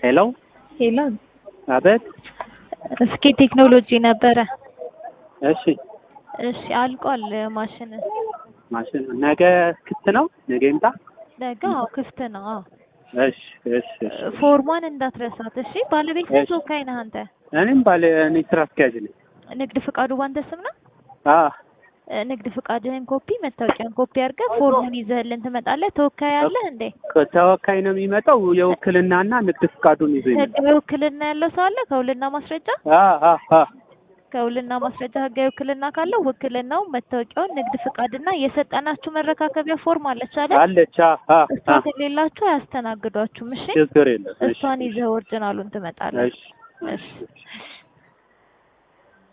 ሄሎ ሄሎ አቤት። እስኪ ቴክኖሎጂ ነበረ። እሺ እሺ አልቋል ማሽን ማሽን ነገ ክፍት ነው? ነገ ይምጣ። ነገ አዎ ክፍት ነው። አዎ እሺ እሺ እሺ። ፎርሟን እንዳትረሳት እሺ። ባለቤት ነህ እሺ። ተወካይ ነህ አንተ? እኔም ባለ እኔ ስራ አስኪያጅ ነኝ። ንግድ ፍቃዱ ባንተ ስም ነው? አ እ፣ ንግድ ፍቃድህን ኮፒ መታወቂያን ኮፒ አድርገህ ፎርሙን ይዘህልን ትመጣለህ። ተወካይ አለህ እንዴ? ተወካይ ነው የሚመጣው። የውክልናና ንግድ ፍቃዱን ይዞ ይመጣል። ህጋዊ ውክልና ያለው ሰው አለ? ከውልና ማስረጃ አ አ አ ከውልና ማስረጃ ህጋዊ ውክልና ካለው ውክልናው፣ መታወቂያውን፣ ንግድ ፍቃድና የሰጠናችሁ መረካከቢያ ፎርም አለች አይደል? አለች። አ አ እሷ አ ከሌላችሁ አያስተናግዷችሁም። እሺ ችግር የለም። እሺ እሷን ይዘህ ኦሪጂናሉን ትመጣለህ። እሺ እሺ